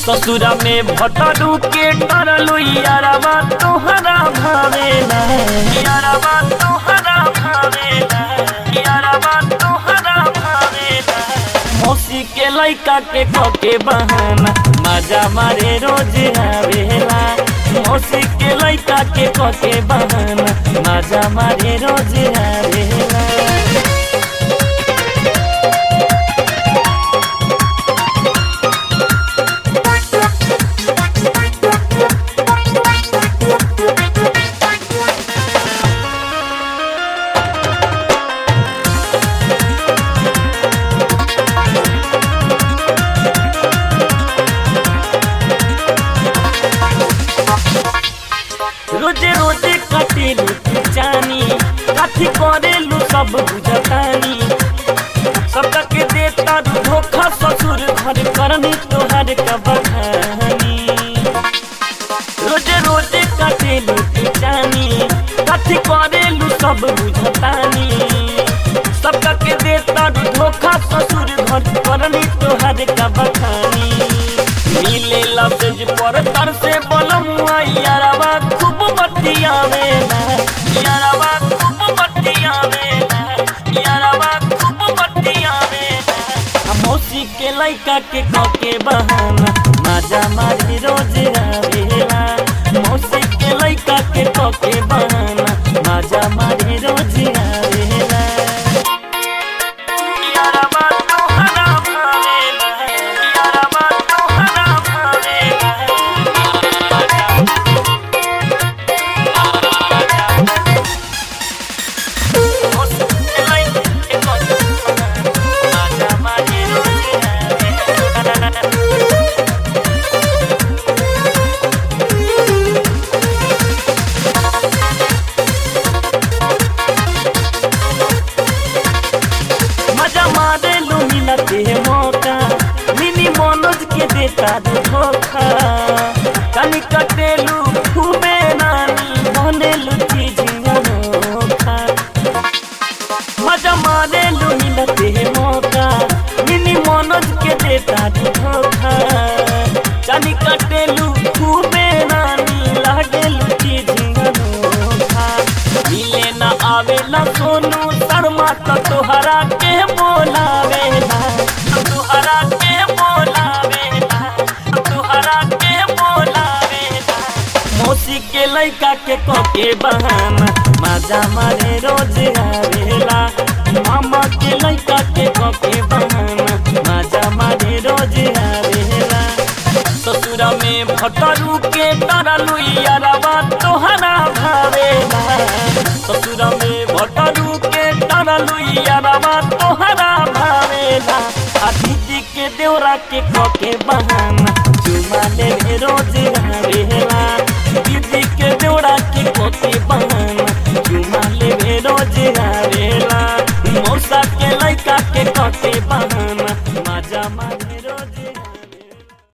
ससुरा में भटरू के डरलू यारवा तोहरा भावेला यारवा तोहरा भावेला यारवा तोहरा भावेला मौसी के लइका के कके बहाना मजा मारे रोज आवेला मौसी के लइका के कके बहाना मजा मारे रोज आवेला रोजे रोजे कटेलू जानी काठी करेलू सब बुझतानी सबका के देता धोखा ससुर घर करनी तोहर का बखानी रोजे रोजे कटेलू जानी काठी करेलू सब बुझतानी सबका के देता धोखा ससुर घर करनी तोहर का बखानी मिले लफ्ज पर तर से बोलमुआ यारवा खूब बतियावेला यारवा खूब बतियावेला यारवा खूब बतियावेला हम मौसी के लइका के कके बहाना मजा मारी रोज आवेला मौसी के लइका के कके बहाना मजा मारी रोज आवेला यारवा तोहरा भावेला यारवा तोहरा भावेला मजा मारे लो मिलते है मौका मिनी मनोज के देता दे धोखा कनी कटेलू घूमे नानी बनेलू चीज अनोखा मजा मारे लो मिलते है मौका मिनी मनोज के देता दे धोखा कनी कटेलू घूमे नानी लागेलू चीज अनोखा मिले न आवेला सोनू शर्मा तो तोहरा के बोलावेला तो तोहरा के बोलावेला तो तोहरा के बोलावेला मौसी के लइका के कोके बहाना मजा मारे रोज आवेला मामा के लइका के कोके बहाना मजा मारे रोज आवेला ससुरा में भटरू के डरलू यारवा तोहरा भावेला ससुरा में भटरू के डरलू यारवा तोहरा भावेला आ दीदी के देवरा के कके बहाना चुमा ले रोज आवेला दीदी के देवरा के कके बहाना चुमा ले रोज आवेला मौसा के लइका के कके बहाना